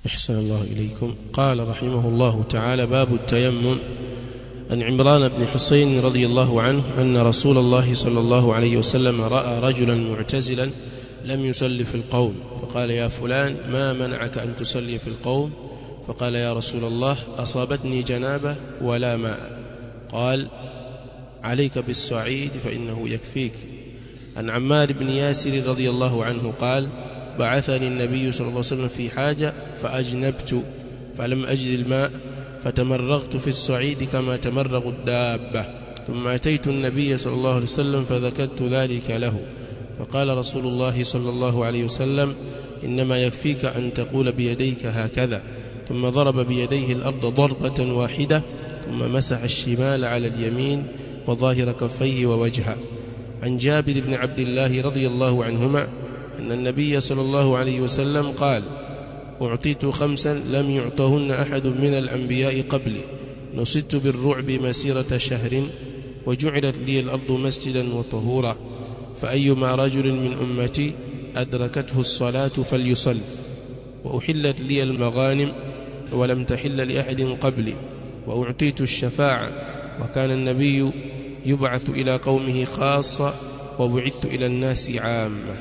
أحسن الله إليكم قال رحمه الله تعالى باب التيمم عن عمران بن حسين رضي الله عنه أن رسول الله صلى الله عليه وسلم رأى رجلا معتزلا لم يصلي في القوم فقال يا فلان ما منعك أن تصلي في القوم فقال يا رسول الله أصابتني جنابة ولا ماء قال عليك بالصعيد فإنه يكفيك عن عمار بن ياسر رضي الله عنه قال بعثني النبي صلى الله عليه وسلم في حاجة فأجنبت فلم أجد الماء فتمرغت في الصعيد كما تمرغ الدابة ثم أتيت النبي صلى الله عليه وسلم فذكرت ذلك له فقال رسول الله صلى الله عليه وسلم إنما يكفيك أن تقول بيديك هكذا ثم ضرب بيديه الأرض ضربة واحدة ثم مسح الشمال على اليمين وظاهر كفيه ووجهه عن جابر بن عبد الله رضي الله عنهما أن النبي صلى الله عليه وسلم قال أعطيت خمسا لم يعطهن أحد من الأنبياء قبلي نصدت بالرعب مسيرة شهر وجعلت لي الأرض مسجدا وطهورا فأيما رجل من أمتي أدركته الصلاة فليصل وأحلت لي المغانم ولم تحل لأحد قبلي وأعطيت الشفاعة وكان النبي يبعث إلى قومه خاصة وبعثت إلى الناس عامة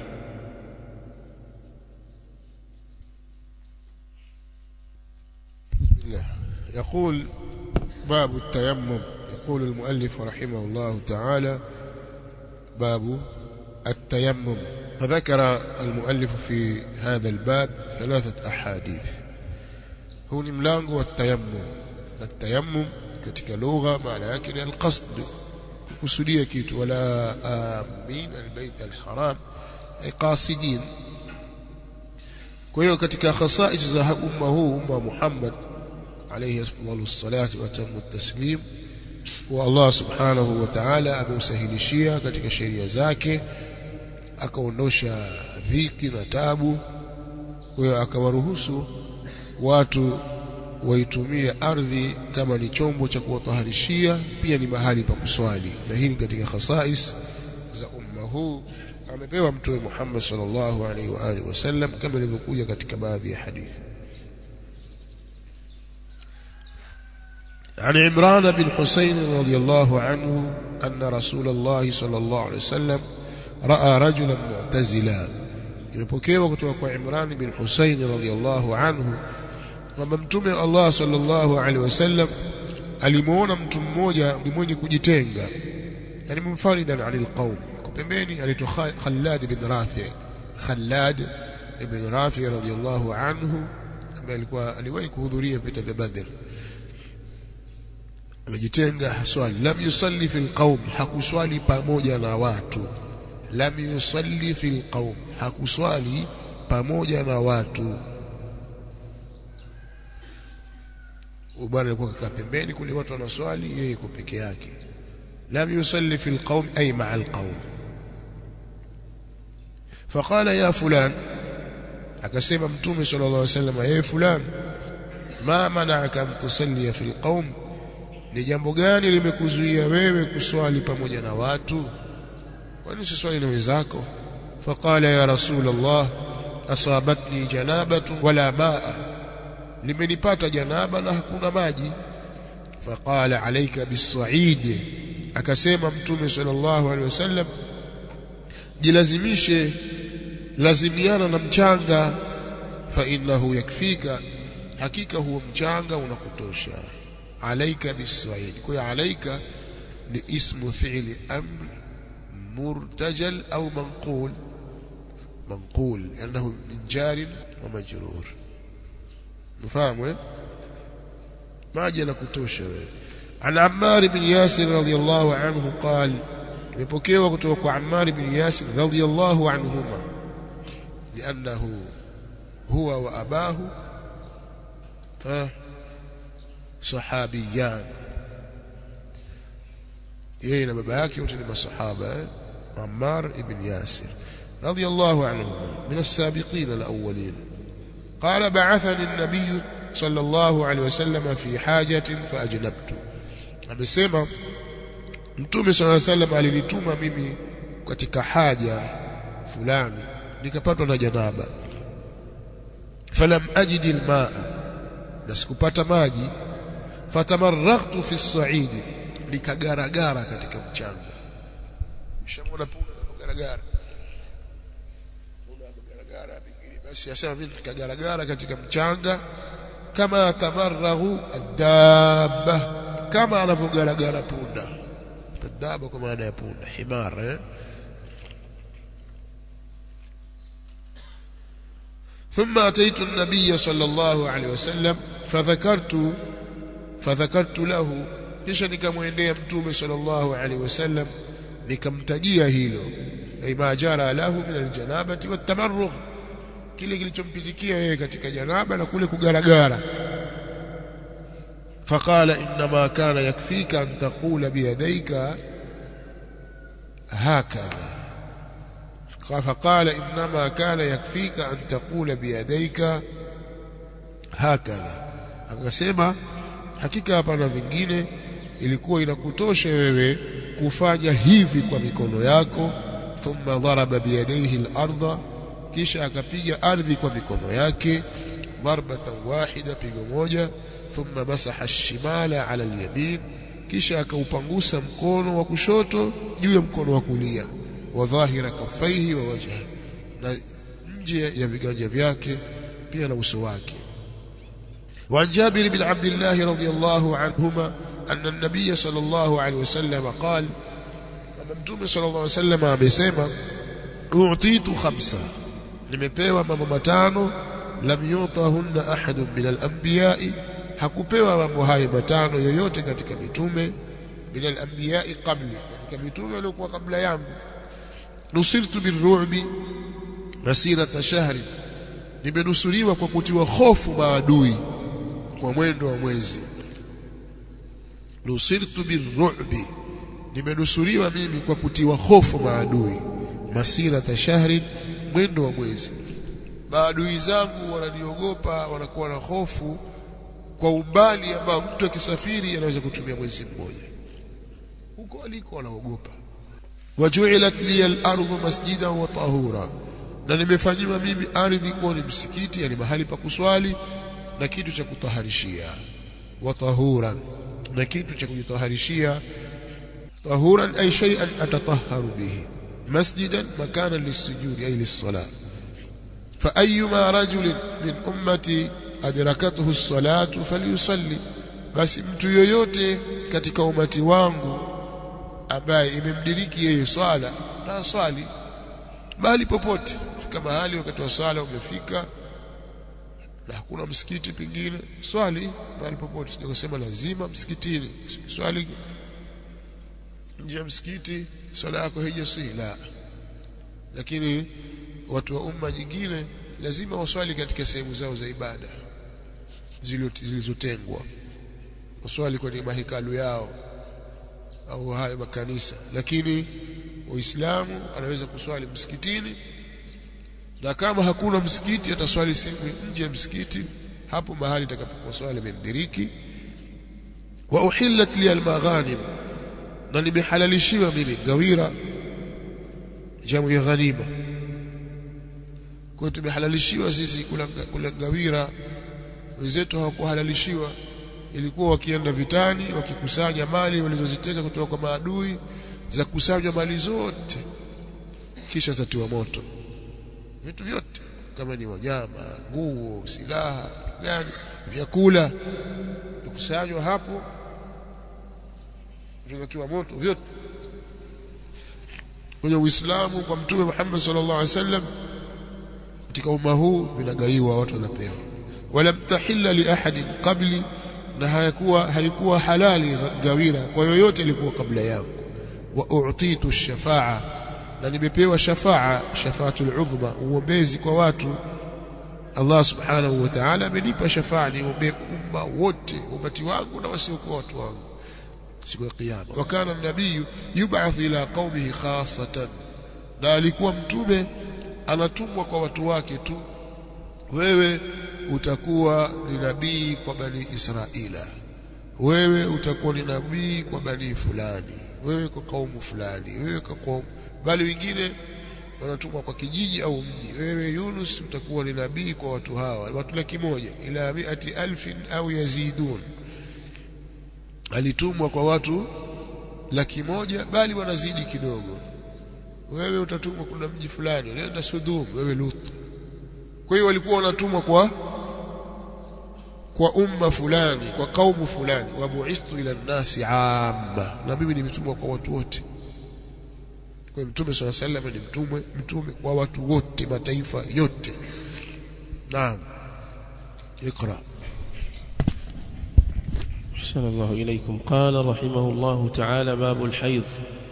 بسم الله يقول باب التيمم يقول المؤلف رحمه الله تعالى باب التيمم فذكر المؤلف في هذا الباب ثلاثة أحاديث هو ni mlango wa tayammum التيمم katika lugha maana yake ni alqasd kukusudia kitu wala amin albayt alharam ay qasidin kwa hiyo katika khasais za umma huu umma Muhammad alayhi afdalu salatu wa tamu taslim wa Allah subhanahu wa ta'ala ameusahilishia katika sheria zake akaondosha dhiki na tabu kwa hiyo akawaruhusu watu waitumie ardhi kama ni chombo cha kuwataharishia pia ni mahali pa kuswali na hii ni katika khasais za umma huu amepewa mtume Muhammad sallallahu alaihi wa alihi wasallam kama ilivyokuja katika baadhi ya hadithi عن عمران بن حسين رضي الله عنه أن رسول الله صلى الله عليه وسلم رأى رجلا معتزلا imepokewa kutoka kwa Imran bin Husayn radhiyallahu anhu kwamba mtume Allah sallallahu alaihi wasallam alimuona mtu mmoja ni mwenye kujitenga yani munfaridan anil qaum kwa pembeni anaitwa Khallad bin Rafi Khallad ibn Rafi radhiyallahu anhu ambaye alikuwa aliwahi kuhudhuria vita vya Badr amejitenga haswali lam yusalli fil qaum hakuswali pamoja na watu lam yusalli fil qaum hakuswali pamoja na watu bwana alikuwa kakaa pembeni kule watu wanaswali yeye yuko peke yake lam yusalli fil qaum ay ma'a al qaum faqala ya fulan akasema mtume sallallahu alayhi wasallam ya fulan ma mana'aka an tusalli fil qaum ni jambo gani limekuzuia wewe kuswali pamoja na watu kwani usiswali na wenzako faqala ya rasul allah asabatni janabatu wala maa limenipata janaba na hakuna maji faqala alayka bisaid akasema mtume sallallahu alaihi wasallam jilazimishe lazimiana na mchanga fa innahu yakfika hakika huo mchanga unakutosha alaika bisaid kwa hiyo alaika ni ismu fi'li amr مرتجل أو منقول منقول لأنه من جار ومجرور مفهوم ما جل كتوشة عن عمار بن ياسر رضي الله عنه قال يبكيوا كتوك عمار بن ياسر رضي الله عنهما لأنه هو وأباه صحابيان yeye na baba yake wote ni masahaba eh? Ammar ibn Yasir radiyallahu anhuma min as-sabiqin al-awwalin qala ba'athani an-nabiy sallallahu alayhi wasallam fi hajatin fa ajnabtu amesema mtume sallallahu alayhi wasallam alinituma mimi katika haja fulani nikapatwa na janaba falam ajidi almaa na sikupata maji fatamarraghtu fi as-sa'id nikagaragara katika mchanga mshamona punda garagara punda garagara pengine basi asema mimi nikagaragara katika mchanga kama tamarraghu ad-dabba kama anavyogaragara punda ad-dabba kwa maana ya punda himar eh ثم أتيت النبي صلى الله عليه وسلم فذكرت فذكرت له kisha nikamwendea mtume sallallahu alaihi wasallam nikamtajia hilo ay ma jara lahu min aljanabati watamarrugh kile kilichompitikia yeye katika janaba na kule kugaragara faqala inma kana yakfika an taqula biyadayka hakadha فقال إنما كان يكفيك أن تقول بيديك هكذا akasema hakika hapana vingine ilikuwa inakutosha wewe kufanya hivi kwa mikono yako thumma daraba biyadayhi al-ardha kisha akapiga ardhi kwa mikono yake darbatan wahida pigo moja thumma masaha ash-shimala ala al-yamin kisha akaupangusa mkono wa kushoto juu ya mkono wa kulia wa dhahira kaffaihi wa wajha na nje ya viganja vyake pia na uso wake وعن جابر بن عبد الله رضي الله عنهما أن النبي صلى الله عليه وسلم قال ممتوم صلى الله عليه وسلم amesema u'titu khamsa nimepewa mambo matano lam yutahunna ahadun min al-anbiya'i hakupewa mambo hayo matano yoyote katika mitume min al-anbiya'i qabli katika mitume waliokuwa kabla yangu nusirtu birru'bi masirata shahri nimenusuriwa kwa kutiwa hofu maadui kwa mwendo wa mwezi nusirtu birru'bi nimenusuriwa mimi kwa kutiwa hofu maadui masirata shahri mwendo wa mwezi maadui zangu wananiogopa wanakuwa na hofu kwa umbali ambao mtu akisafiri anaweza kutumia mwezi mmoja huko aliko wanaogopa wajuilat liya al-ardu masjidan wa tahura na nimefanyiwa mimi ardhi kuwa ni msikiti yani mahali pa kuswali na kitu cha kutaharishia wa tahuran na kitu cha kujitaharishia tahuran ay shay'an atatahharu bihi masjidan makana lis-sujudi ay lis-salat fa ayyuma rajulin min ummati adrakathu as-salatu falyusalli basi mtu yoyote katika umati wangu ambaye imemdiriki yeye swala na swali bali popote fika mahali wakati wa swala umefika na hakuna msikiti pengine swali bali popote sio kusema lazima msikitini swali nje ya msikiti swala yako haijasihi la lakini watu wa umma nyingine lazima waswali katika sehemu zao za ibada zilizotengwa waswali kwenye mahekalu yao au hayo makanisa lakini waislamu anaweza kuswali msikitini na kama hakuna msikiti ataswali sehemu nje ya msikiti hapo mahali atakapokuwa swali amemdiriki wa uhillat li almaghanim na nimehalalishiwa mimi gawira jamu ya ghanima kwa tumehalalishiwa sisi kula, kula gawira wenzetu hawakuhalalishiwa ilikuwa wakienda vitani wakikusanya mali walizoziteka kutoka kwa maadui za kusanywa mali zote kisha zatiwa moto vitu vyote kama ni wanyama nguo silaha gani vyakula vikusanywa hapo vikatiwa moto vyote kwenye Uislamu kwa Mtume Muhammad sallallahu alaihi wasallam katika umma huu vinagaiwa watu wanapewa wala mtahilla li ahadin qabli na hayakuwa haikuwa halali gawira kwa yoyote ilikuwa kabla yangu wa u'titu ash-shafa'a na nimepewa shafa'a shafaatul udhma uombezi kwa watu Allah subhanahu wa ta'ala amenipa shafa'a niombee umma wote umati wangu na wasiokuwa watu wangu siku ya kiyama wa kana nabii yub'ath ila qaumihi khassatan na alikuwa mtume anatumwa kwa watu wake tu wewe utakuwa ni nabii kwa bani Israila wewe utakuwa ni nabii kwa bani fulani wewe kwa kaumu fulani wewe kwa kaumu bali wengine wanatumwa kwa kijiji au mji wewe Yunus utakuwa ni nabii kwa watu hawa watu laki moja ila miati alfin au yazidun alitumwa kwa watu laki moja bali wanazidi kidogo wewe utatumwa kuna mji fulani nenda Sodom wewe Lut kwa hiyo walikuwa wanatumwa kwa kwa umma fulani kwa kaumu fulani wa bu'ithtu ila nasi amma na mimi nimetumwa kwa watu wote kwa mtume swalla sallam ni mtume mtume kwa watu wote mataifa yote naam اقرا أحسن الله إليكم قال رحمه الله تعالى باب الحيض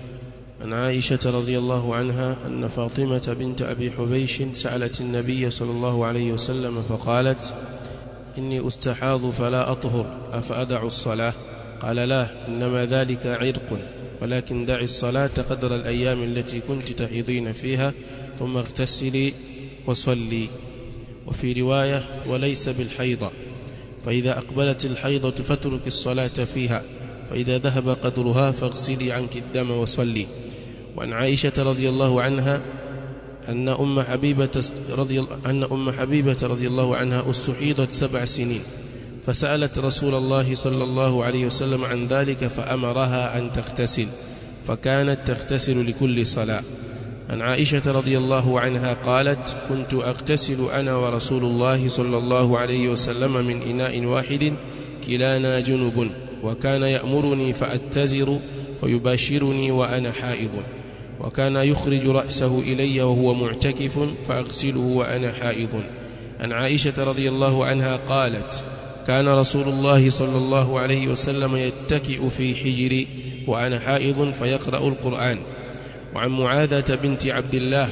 عن عائشة رضي الله عنها أن فاطمة بنت أبي حبيش سألت النبي صلى الله عليه وسلم فقالت إني أستحاض فلا أطهر أفأدع الصلاة قال لا إنما ذلك عرق ولكن دعي الصلاة قدر الأيام التي كنت تحيضين فيها ثم اغتسلي وصلي وفي رواية وليس بالحيضة فإذا أقبلت الحيضة فاترك الصلاة فيها فإذا ذهب قدرها فاغسلي عنك الدم وصلي وعن عائشة رضي الله عنها أن أم حبيبة رضي أن أم حبيبة رضي الله عنها استحيضت سبع سنين فسألت رسول الله صلى الله عليه وسلم عن ذلك فأمرها أن تغتسل فكانت تغتسل لكل صلاة عن عائشة رضي الله عنها قالت كنت أغتسل أنا ورسول الله صلى الله عليه وسلم من إناء واحد كلانا جنب وكان يأمرني فأتزر فيباشرني وأنا حائض وكان يخرج رأسه إلي وهو معتكف فأغسله وأنا حائض عن عائشة رضي الله عنها قالت كان رسول الله صلى الله عليه وسلم يتكئ في حجري وأنا حائض فيقرأ القرآن وعن معاذة بنت عبد الله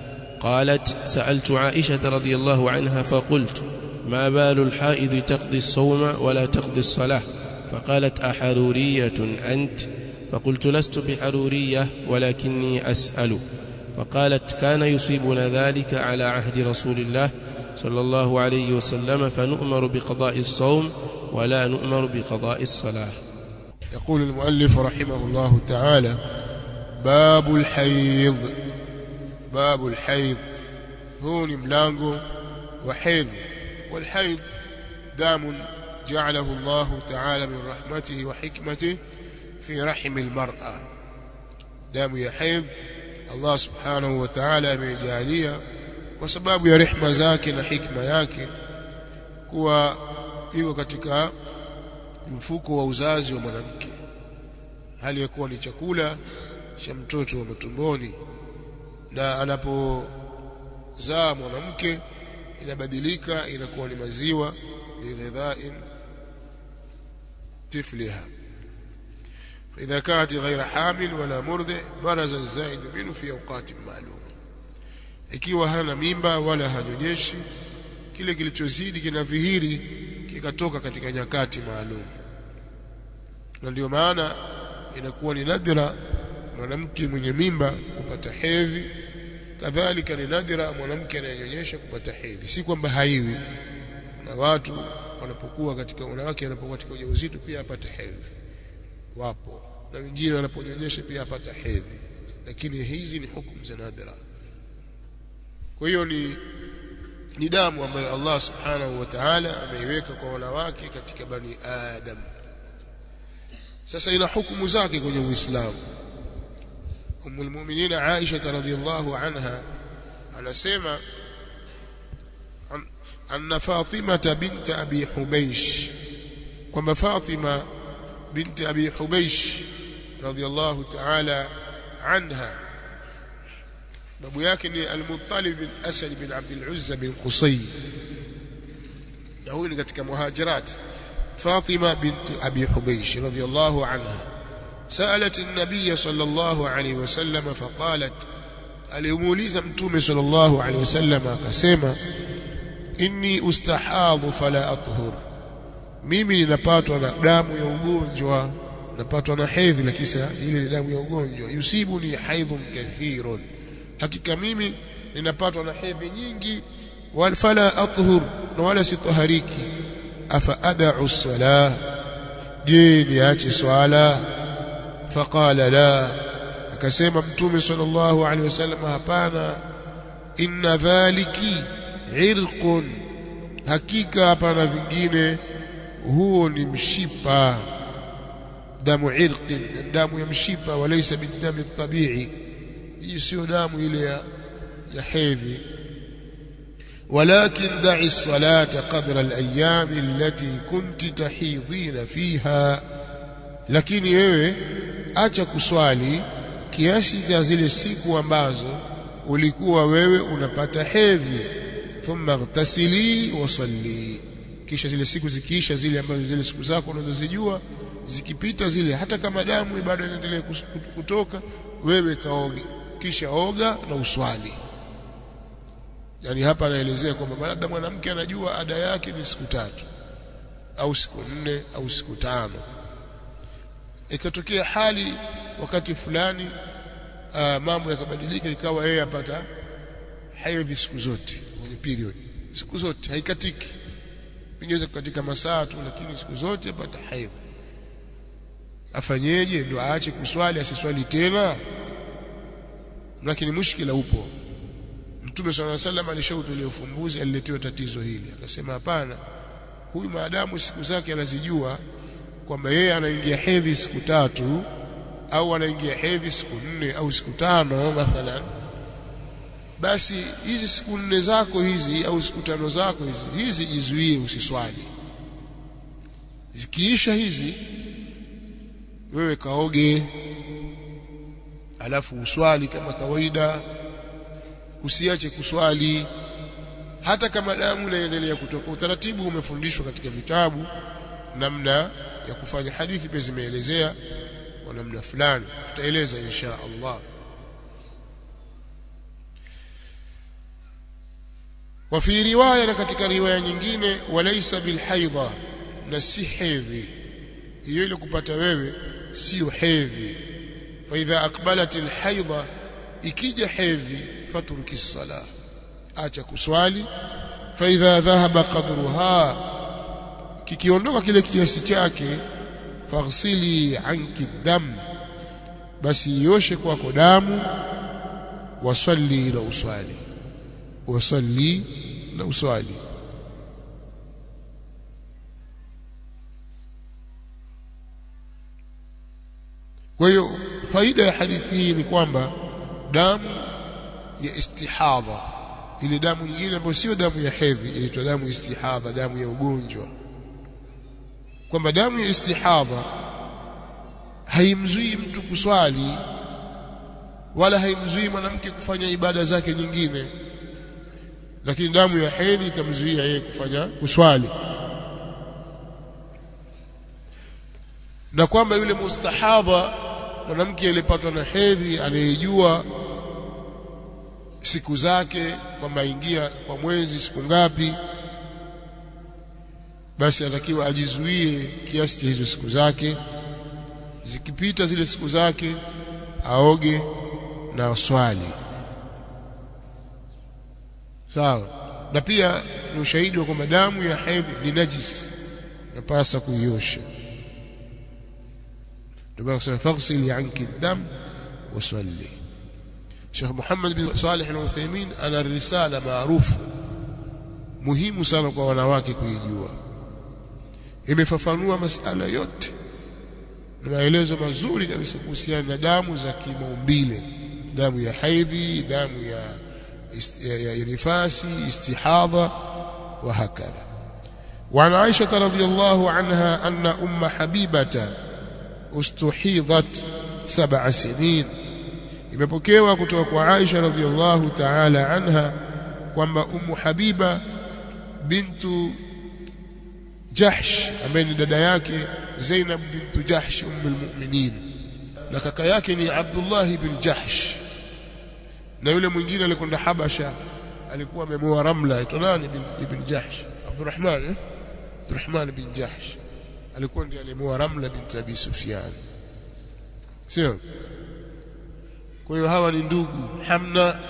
قالت سألت عائشة رضي الله عنها فقلت ما بال الحائض تقضي الصوم ولا تقضي الصلاة فقالت أحرورية أنت فقلت لست بحرورية ولكني أسأل فقالت كان يصيبنا ذلك على عهد رسول الله صلى الله عليه وسلم فنؤمر بقضاء الصوم ولا نؤمر بقضاء الصلاة يقول المؤلف رحمه الله تعالى باب الحيض باب الحيض هو ملango وحيض والحيض دام جعله الله تعالى من رحمته وحكمته في رحم المرأة دام ya haidh Allah subhanahu wa ta'ala amejalia kwa sababu ya rehma zake na hikma yake kuwa iko katika mfuko wa uzazi wa mwanamke hali ya kuwa ni chakula cha mtoto wa matumboni na anapozaa mwanamke inabadilika inakuwa ni maziwa lighidhain tifliha فإذا كانت غير حامل ولا مرضع برز الزائد منه في أوقات معلومة ikiwa hana mimba wala hanyonyeshi kile kilichozidi kinadhihiri kikatoka katika nyakati maalum na ndio maana inakuwa ni nadra mwanamke mwenye mimba kupata hedhi kadhalika ni nadra mwanamke anayenyonyesha kupata hedhi si kwamba haiwi na watu wanapokuwa katika wanawake wanapokuwa katika ujauzito pia apata hedhi wapo na wengine wanaponyonyesha pia apata hedhi lakini hizi ni hukumu za nadra kwa hiyo ni ni damu ambayo Allah subhanahu wa ta'ala ameiweka kwa wanawake katika bani adam sasa ina hukumu zake kwenye Uislamu Ummul Mu'minin Aisha radhiyallahu anha anasema anna Fatima bint Abi Hubaysh kwamba Fatima binti Abi Hubaysh radhiyallahu ta'ala anha babu yake ni Al-Muttalib bin Asad bin Abd al-Uzza bin Qusay na huyu ni katika muhajirat Fatima binti Abi Hubaysh radhiyallahu anha سألت النبي صلى الله عليه وسلم فقالت alimuuliza mtume sallallahu alaihi wasallam akasema inni ustahadhu fala athhur mimi ninapatwa na damu ya ugonjwa napatwa na hedhi lakini ile ni damu ya ugonjwa yusibuni haidhun kathirun hakika mimi ninapatwa na hedhi nyingi wal fala athhur na wala sitahariki afa ad'u salah je niache swala faqala la akasema mtume sallallahu alaihi wasallam hapana inna dhaliki irqun hakika hapana vingine huo ni mshipa damu irqin damu ya mshipa walaysa bidami tabi'i hii sio damu ile ya ya hedhi ولكن دعي الصلاة قدر الأيام التي كنت تحيضين فيها lakini wewe acha kuswali kiasi za zile siku ambazo ulikuwa wewe unapata hedhi thumma ightasili wa salli kisha zile siku zikiisha zile ambazo zile siku zako unazozijua zikipita zile hata kama damu bado inaendelea kutoka wewe kaoge kisha oga na uswali yani hapa anaelezea kwamba labda mwanamke anajua ada yake ni siku tatu au siku nne au siku tano ikatokea hali wakati fulani uh, mambo yakabadilika ikawa yeye apata hedhi siku zote kwenye period siku zote haikatiki pengine katika masaa tu lakini siku zote apata hedhi afanyeje ndio aache kuswali asiswali tena lakini mushkila upo Mtume swalla alayhi wasallam alishautulia ufumbuzi aliletewa tatizo hili akasema hapana huyu maadamu siku zake anazijua kwamba yeye anaingia hedhi siku tatu au anaingia hedhi siku nne au siku tano mathalan basi hizi siku nne zako hizi au siku tano zako hizi hizi jizuie usiswali zikiisha hizi wewe kaoge alafu uswali kama kawaida usiache kuswali hata kama damu inaendelea kutoka utaratibu umefundishwa katika vitabu namna ya kufanya hadithi pia zimeelezea kwa namna fulani tutaeleza insha Allah وفي روايه na katika riwaya nyingine walaysa bilhaidha na si hedhi hiyo ile kupata wewe sio hedhi fa idha aqbalat alhaidha ikija hedhi fatruki sala acha kuswali fa idha dhahaba qadruha kikiondoka kile kiasi chake faghsili anki dam basi yoshe kwako damu wasalli na uswali wasalli na uswali kwa hiyo faida ya hadithi hii ni kwamba damu ya istihadha ile damu nyingine ambayo sio damu ya hedhi inaitwa damu istihadha damu ya ugonjwa kwamba damu ya istihadha haimzui mtu kuswali wala haimzui mwanamke kufanya ibada zake nyingine lakini damu ya hedhi itamzuia yeye kufanya kuswali na kwamba yule mustahadha mwanamke aliyepatwa na hedhi anayejua siku zake kwamba ingia kwa mwezi siku ngapi basi atakiwa ajizuie kiasi cha hizo siku zake zikipita zile siku zake aoge na swali sawa na pia ni ushahidi wa kwamba damu ya hedhi ni najis napasa kuiosha ndio maana kusema faghsili anki dam wasalli Sheikh Muhammad bin Salih al-Uthaymeen ana risala maarufu muhimu sana kwa wanawake kuijua imefafanua masala yote na maelezo mazuri kabisa kuhusiana na damu za kimaumbile damu ya haidhi damu ya ya, ya nifasi istihadha wa hakadha وعن عائشة رضي الله عنها أن أم حبيبة استحيضت سبع سنين imepokewa kutoka kwa Aisha radhiallahu ta'ala anha kwamba Ummu Habiba bintu Jahsh ambaye ni dada yake Zainab bintu Jahsh ummul mu'minin na kaka yake ni Abdullah bin Jahsh na yule mwingine alikwenda Habasha alikuwa amemoa Ramla aitwa nani ibn Jahsh Abdurrahman eh? Abdurrahman bin Jahsh alikuwa ndiye alimoa Ramla binti Abi Sufyan sio kwa hiyo hawa ni ndugu Hamna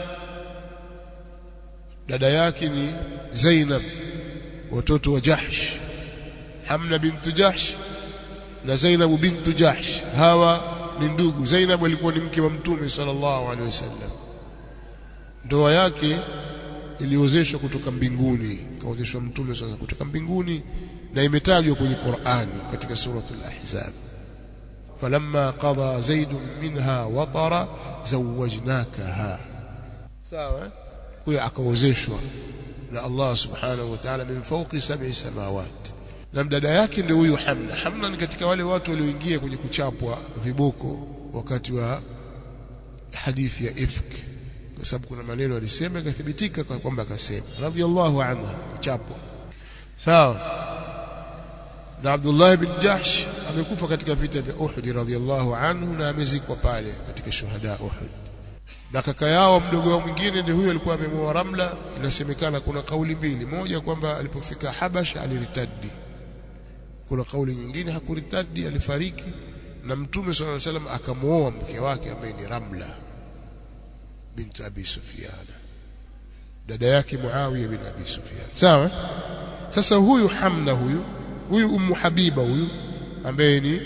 dada yake ni Zainab watoto wa Jahsh Hamna bintu Jahsh na Zainab bintu Jahsh hawa ni ndugu Zainab alikuwa ni mke wa mtume sallallahu alaihi wasallam ndoa yake iliozeshwa kutoka mbinguni kaozeshwa mtume sasa kutoka mbinguni na imetajwa kwenye Qur'ani katika suratul ahzab falamma qada zaid minha watara zawajnakaha sawa huyo akaozeshwa na Allah subhanahu wa ta'ala min fawqi sab'i samawat na dada yake ndio huyu Hamna Hamna ni katika wale watu walioingia kwenye kuchapwa viboko wakati wa hadithi ya ifk kwa sababu kuna maneno alisema ikathibitika kwa kwamba akasema radhiallahu anha kuchapwa sawa na Abdullah ibn Jahsh amekufa katika vita vya Uhud radhiallahu anhu na amezikwa pale katika shuhada Uhud na kaka yao mdogo wao mwingine ndio huyo alikuwa amemoa Ramla inasemekana kuna kauli mbili moja kwamba alipofika Habash aliritadi kuna kauli nyingine hakuritadi alifariki na mtume sallallahu alaihi wasallam akamuoa mke wake ambaye ni Ramla binti Abi Sufyan dada yake Muawiya bin Abi Sufyan sawa sasa huyu Hamna huyu huyu Ummu Habiba huyu ambaye ni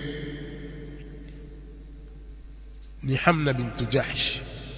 ni Hamna bintu Jahsh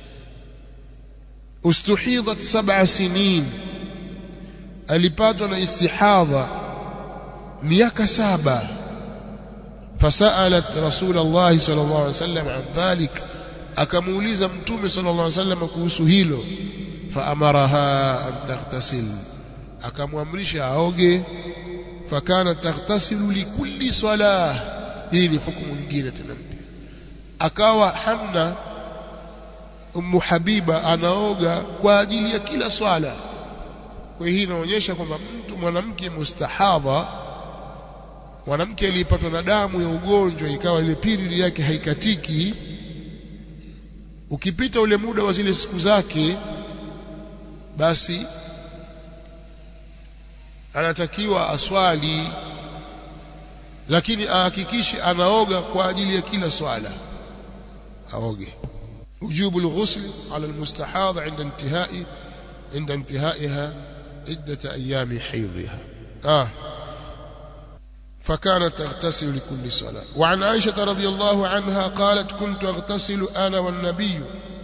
ustuhidat sab'a sinin alipatwa na istihadha miaka saba fasalat rasul Allah sallallahu alaihi wasallam an dhalik akamuuliza mtume sallallahu alaihi wasallam kuhusu hilo faamaraha an taghtasil akamwamrisha aoge fakana taghtasilu likulli salah hii ni hukumu nyingine tena mpya akawa hamna ummu habiba anaoga kwa ajili ya kila swala kwa hii inaonyesha kwamba mtu mwanamke mustahadha mwanamke aliyepatwa na damu ya ugonjwa ikawa ile period yake haikatiki ukipita ule muda wa zile siku zake basi anatakiwa aswali lakini ahakikishe anaoga kwa ajili ya kila swala aoge وجوب الغسل على المستحاضة عند انتهاء عند انتهائها عدة أيام حيضها آه فكانت تغتسل لكل صلاة وعن عائشة رضي الله عنها قالت كنت أغتسل أنا والنبي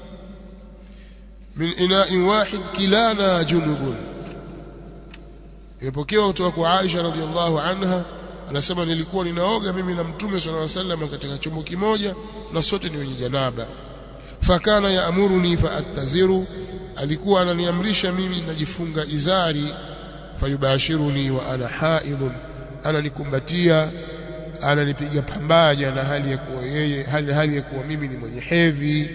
من إناء واحد كلانا جنب imepokewa kutoka kwa Aisha radhiallahu anha anasema nilikuwa ninaoga mimi na mtume sallallahu alaihi wasallam katika chombo kimoja na sote ni wenye janaba fakana yaamuruni faattaziru alikuwa ananiamrisha mimi najifunga izari fayubashiruni wa ana haidhun ananikumbatia ananipiga pambaja na hali ya kuwa yeye hali, hali ya kuwa mimi ni mwenye hedhi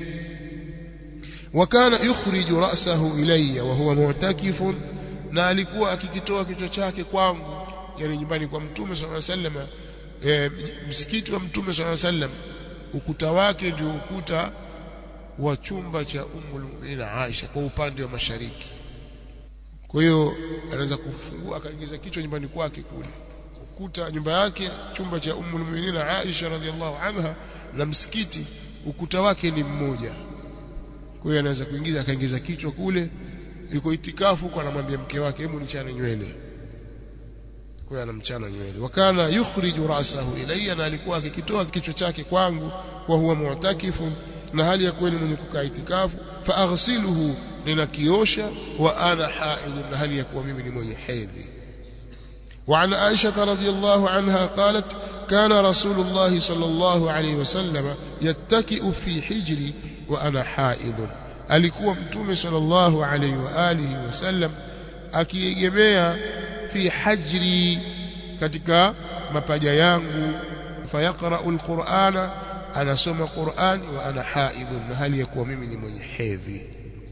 wakana yukhriju ra'sahu ilayya wa huwa mu'takifun na alikuwa akikitoa kichwa chake kwangu yani nyumbani kwa mtume sallallahu alaihi wasallam e, msikiti wa mtume sallallahu alaihi wasallam ukuta wake ndio ukuta wa chumba cha Ummul Mu'minin Aisha kwa upande wa mashariki kwa hiyo anaweza kufungua akaingiza kichwa nyumbani kwake kule ukuta nyumba yake chumba cha Ummul Mu'minin Aisha radhiallahu anha na msikiti ukuta wake ni mmoja kwa hiyo anaweza kuingiza akaingiza kichwa kule yuko itikafu kwa anamwambia mke wake hebu nichane nywele kwa hiyo anamchana nywele wakana yukhriju rasahu ilayya na alikuwa akikitoa kichwa chake kwangu wa huwa mu'takifun na hali ya kweli mwenye kukaa itikafu fa aghsiluhu ninakiosha wa ana haidh na hali ya kuwa mimi ni mwenye hedhi وعن عائشة رضي الله عنها قالت كان رسول الله صلى الله عليه وسلم يتكئ في حجري وأنا حائض alikuwa mtume sallallahu alaihi wa alihi wasallam akiegemea fi hajri katika mapaja yangu fayaqra'u alqur'ana anasoma qur'ani wa ana haidhun na hali ya kuwa mimi ni mwenye hedhi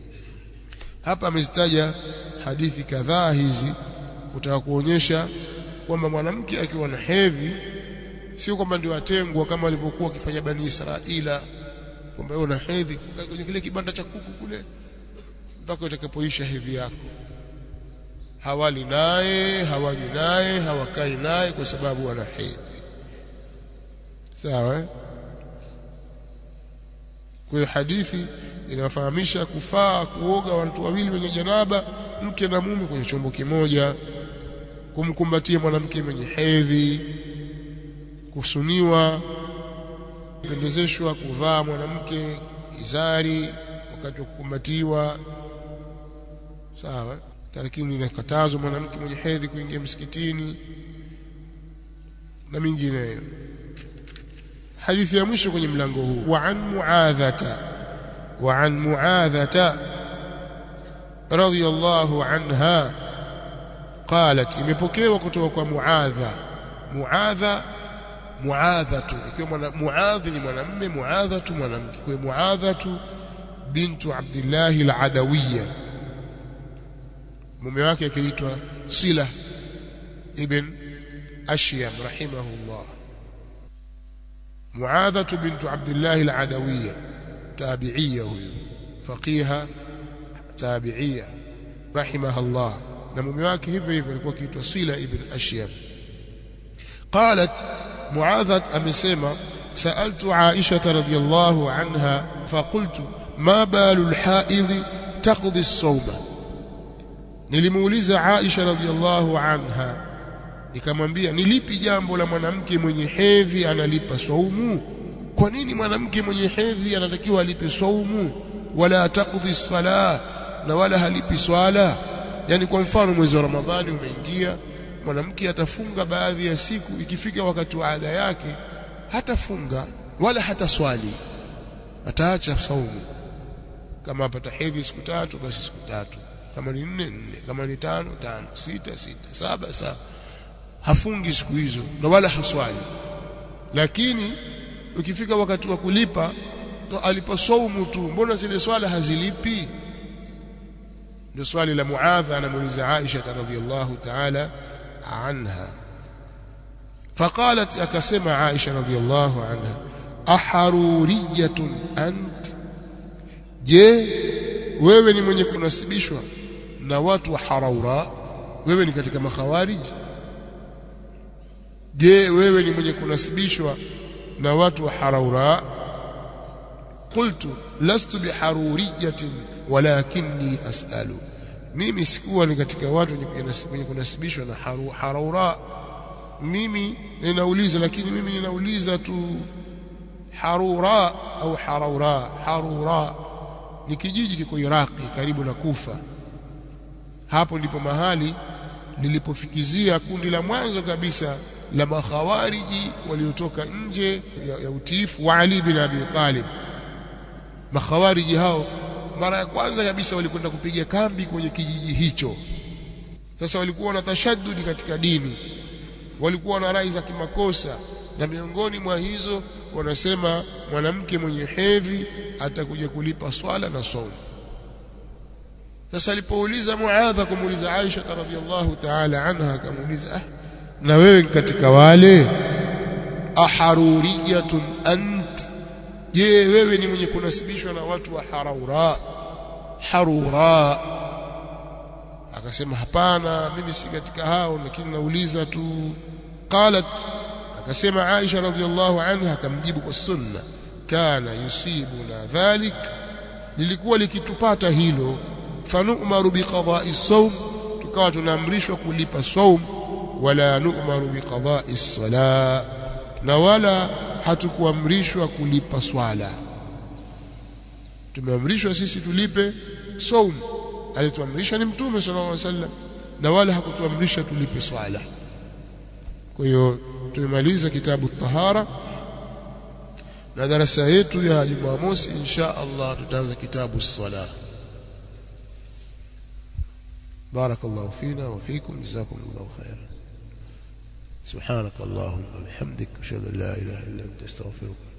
hapa amezitaja hadithi kadhaa hizi kutaka kuonyesha kwamba mwanamke akiwa na hedhi sio kwamba ndio atengwa kama walivyokuwa wakifanya bani Israila kwamba wewe una hedhi kwenye kile kibanda cha kuku kule mpaka utakapoisha hedhi yako hawali naye hawanywi naye hawakai naye kwa sababu wana hedhi sawa eh? kwa hiyo hadithi inafahamisha kufaa kuoga watu wawili wenye janaba mke na mume kwenye chombo kimoja kumkumbatia mwanamke mwenye hedhi kusuniwa pendezeshwa kuvaa mwanamke izari wakati wa kukumbatiwa sawa lakini inakatazwa mwanamke mwenye hedhi kuingia msikitini na mingineyo hadithi ya mwisho kwenye mlango huu wa an muadhata wa an muadhata radhiyallahu anha qalat imepokewa kutoka kwa muadha muadha muadhatu ikiwa mwana muadhi ni mwanamume muadhatu mwanamke kwa muadhatu bintu abdillah al-adawiyya mume wake akiitwa sila ibn ashyam rahimahullah muadhatu bintu abdillah al-adawiyya tabi'iyya huyo faqiha tabi'iyya rahimahullah na mume wake hivyo hivyo alikuwa akiitwa sila ibn ashyam قالت معاذة أمسيما سألت عائشة رضي الله عنها فقلت ما بال الحائض تقضي الصوم nilimuuliza Aisha radhiallahu anha nikamwambia ni lipi jambo la mwanamke mwenye hedhi analipa saumu kwa nini mwanamke mwenye hedhi anatakiwa alipe saumu wala taqdi sala na wala halipi swala yani kwa mfano mwezi wa Ramadhani umeingia mwanamke atafunga baadhi ya siku ikifika wakati wa ada yake hatafunga wala hata swali ataacha saumu kama apata hedhi siku tatu basi siku tatu kama ni nne nne kama ni tano tano sita sita saba saba hafungi siku hizo na wala haswali lakini ukifika wakati wa kulipa to alipa saumu tu mbona zile swala hazilipi ndio swali la Muadha anamuuliza Aisha radhiallahu ta'ala عنها فقالت أكسم عائشة رضي الله عنها أحرورية أنت je wewe ni mwenye kunasibishwa na watu wa haraura wewe ni katika makhawarij je wewe ni mwenye kunasibishwa na watu wa haraura qultu lastu biharuriyatin walakinni as'alu mimi sikuwa ni katika watu wenye kunasibishwa na haraura mimi ninauliza lakini mimi ninauliza tu harura au haraura harura ni kijiji kiko Iraki karibu na Kufa hapo ndipo mahali lilipofikizia kundi la mwanzo kabisa la makhawariji waliotoka nje ya, ya utiifu wa Ali bin Abi Talib makhawariji hao mara ya kwanza kabisa walikwenda kupiga kambi kwenye kijiji hicho sasa walikuwa na tashaddudi katika dini walikuwa na rai za kimakosa na miongoni mwa hizo wanasema mwanamke mwenye hedhi atakuja kulipa swala na saumu sasa alipouliza Muadha kumuuliza Aisha radhiallahu ta'ala anha akamuuliza ah na wewe katika wale aharuriyatun ant je wewe ni mwenye kunasibishwa na watu wa haraura harura akasema hapana mimi si katika hao lakini nauliza tu qalat akasema Aisha radhiallahu anha akamjibu kwa sunna kana yusibuna dhalik lilikuwa likitupata hilo fanu'maru biqada'i sawm tukawa tunaamrishwa kulipa saum wala nu'maru biqada'i sala na wala hatukuamrishwa kulipa swala tumeamrishwa sisi tulipe saum alituamrisha ni mtume sallallahu alaihi wasallam na wala hakutuamrisha tulipe swala kwa hiyo tumemaliza kitabu tahara na darasa yetu ya Jumamosi insha Allah tutaanza kitabu sala بارك الله فينا وفيكم جزاكم الله خيرا سبحانك اللهم وبحمدك اشهد ان لا اله الا انت استغفرك